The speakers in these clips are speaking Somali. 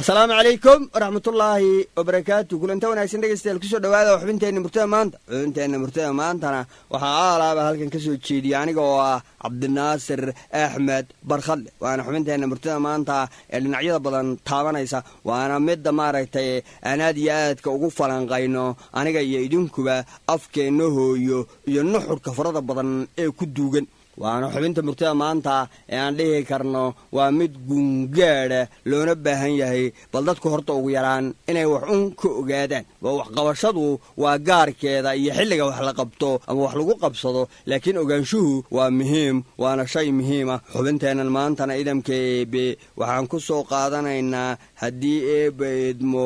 asalaamu calaykum waraxmatullaahi wabarakaatu kulanta wanaagsan dhegeystayaal kusoo dhawaada xubinteenna murtada maanta xubinteenna murtada maantana waxaa aalaaba halkan ka soo jeediya aniga oo ah cabdinaasir axmed barkhadle waana xubinteenna murtada maanta ee dhinacyada badan taabanaysa waana midda maaragtay aan aad iyo aadka ugu falanqayno aniga iyo idinkuba afkeenna hooyo iyo nuxurka farada badan ee ku duugan waana xubinta murtada maanta ee aan dhihi karno waa mid guungaadha loona baahan yahay bal dadku horta ugu yaraan inay wax un ka ogaadaan waa waxqabashadu waa gaarkeeda iyo xilliga wax la qabto ama wax lagu qabsado laakiin ogaanshuhu waa muhiim waana shay muhiima xubinteennan maantana idamka eebe waxaan ku soo qaadanaynaa haddii eebba eedmo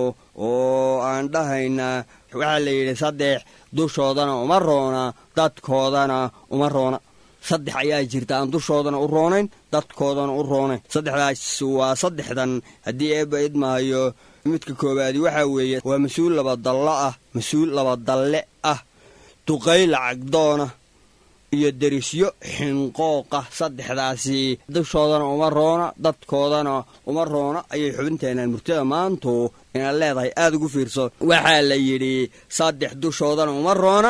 oo aan dhahaynaa waxaa la yidhi saddex dushoodana uma roona dadkoodana uma roona saddex ayaa jirta aan dushoodana u roonayn dadkoodana u roonayn saddexdaas waa saddexdan haddii eebba idmaayo midka koowaadi waxaa weeye waa mas-uul labadallo ah mas-uul labadalle ah duqay lacagdoona iyo derisyo xinqooqa saddexdaasi dushoodana uma roona dadkoodana uma roona ayay xubinteennan murtada maantu inaad leedahay aada ugu fiirso waxaa la yidhi saddex dushoodana uma roona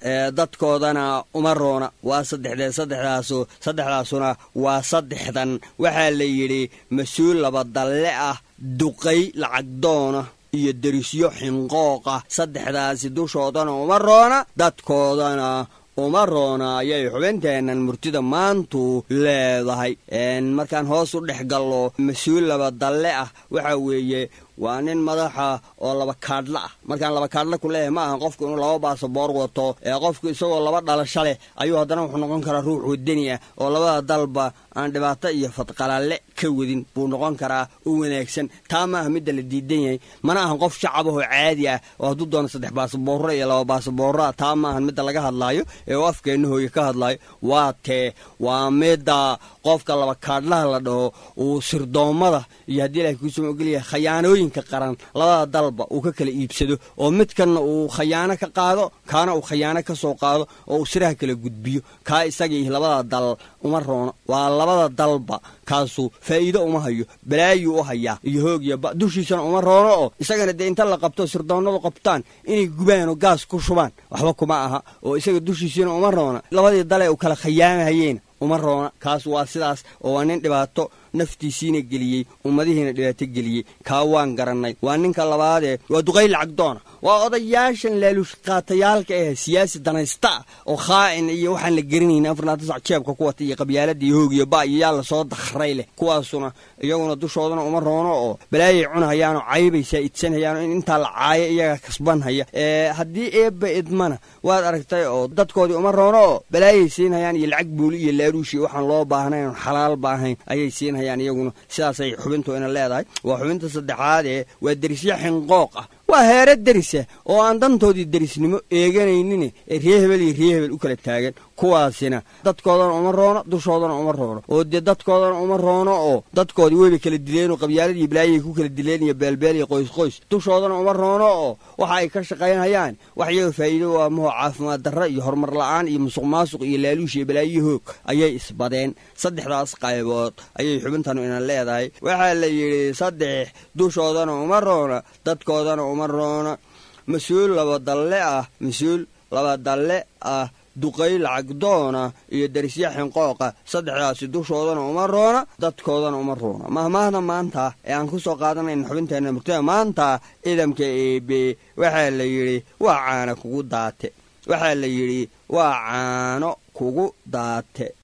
dadkoodana uma roona waa saddexdee saddexdaasu saddexdaasuna waa saddexdan waxaa la yidhi mas-uul labadalle ah duqay lacagdoona iyo derisyo xinqooqa saddexdaasi dushoodana uma roona dadkoodana uma roona ayay xubinteennan murtida maantu leedahay markaan hoos u dhex gallo mas-uul labadalle ah waxaa weeye waa nin madaxa oo laba kaadhla ah markaan laba kaadhla ku leeyahay ma ahan qofku inuu laba baasaboor wato ee qofku isagoo laba dhalasho leh ayuu haddana wuxuu noqon karaa ruux wadani ah oo labada dalba aan dhibaato iyo fadqalalle ka wadin buu noqon karaa u wanaagsan taa maaha midda la diidan yahay mana ahan qof shacabahoo caadi ah oo hadduu doono saddex baasaboorro iyo laba baasaboorroa taa maahan midda laga hadlaayo ee uu afkeenna hooye ka hadlaayo waa tee waa midda qofka laba kaadhlaha la dhaho uu sirdoommada iyo haddii ilahay kuusuma ogolyahay khayaanooyinka qaran labada dalba uu ka kala iibsado oo midkanna uu khayaano ka qaado kaana uu khayaano ka soo qaado oo uu siraha kala gudbiyo kaa isagii labada dal uma roono waa labada dalba kaasu faa'iido uma hayo balaayuu u hayaa iyo hoog iyo ba dushiisana uma roono oo isagana dee inta la qabto sirdoonnadu qabtaan inay gubaan oo gaas ku shubaan waxba kuma aha oo isaga dushiisana uma roona labadii dale uu kala khayaamahayeen uma roona kaas waa sidaas oo waa nin dhibaato naftiisiina geliyey ummadihiina dhibaato geliyey kaa waan garannay waa ninka labaadee waa duqay lacagdoona waa odayaashan laaluush qaatayaalka ah siyaasi danaysta ah oo khaa'in iyo waxaan la gerinayn afarnaatasac jeebka ku wata iyo qabyaalada iyo hoog iyo ba iyo yaa lasoo dakhray leh kuwaasuna iyaguna dushoodana uma roono oo balaayay cunahayaanoo caybay saa'idsanhayaanoo in intaa la caayo iyaga kasbanhaya haddii eebba idmana waad aragtay oo dadkoodii uma roono oo balaayay siinhayaan iyo lacag buuli iyo laaluush iyo waxaan loo baahnayn oon xalaal baahayn ayay siinhayaan iyaguna sidaasay xubintu ina leedahay waa xubinta saddexaadee waa derisyo xinqooq ah waa heere derisa oo aan dantoodii derisnimo eeganaynin ee ree hebel iyo ree hebel u kala taagan kuwaasina dadkoodana uma roono dushoodana uma roono oo dee dadkoodana uma roono oo dadkoodii weyba kala dileen oo qabyaaladii balaayay ku kala dileen iyo beelbeel iyo qoys qoys dushoodana uma roono oo waxa ay ka shaqaynhayaan wax iyaga faa'iido waa mahoo caafimaad darra iyo horumar la'aan iyo musuq maasuq iyo laaluush iyo balaayo hoog ayay isbadeen saddexdaas qaybood ayay xubintanu ina leedahay waxaa la yidhi saddex dushoodana uma roona dadkoodana uma roona mas-uul labadalle ah mas-uul labadalle ah duqay lacagdoona iyo derisya xinqooqa saddexdaasi dushoodana uma roona dadkoodana uma roona mahmaahda maanta ee aan ku soo qaadanayna xubinteenna murtada maanta ciidamka eebe waxaa la yidhi waa caano kugu daate waxaa la yidhi waa caano kugu daate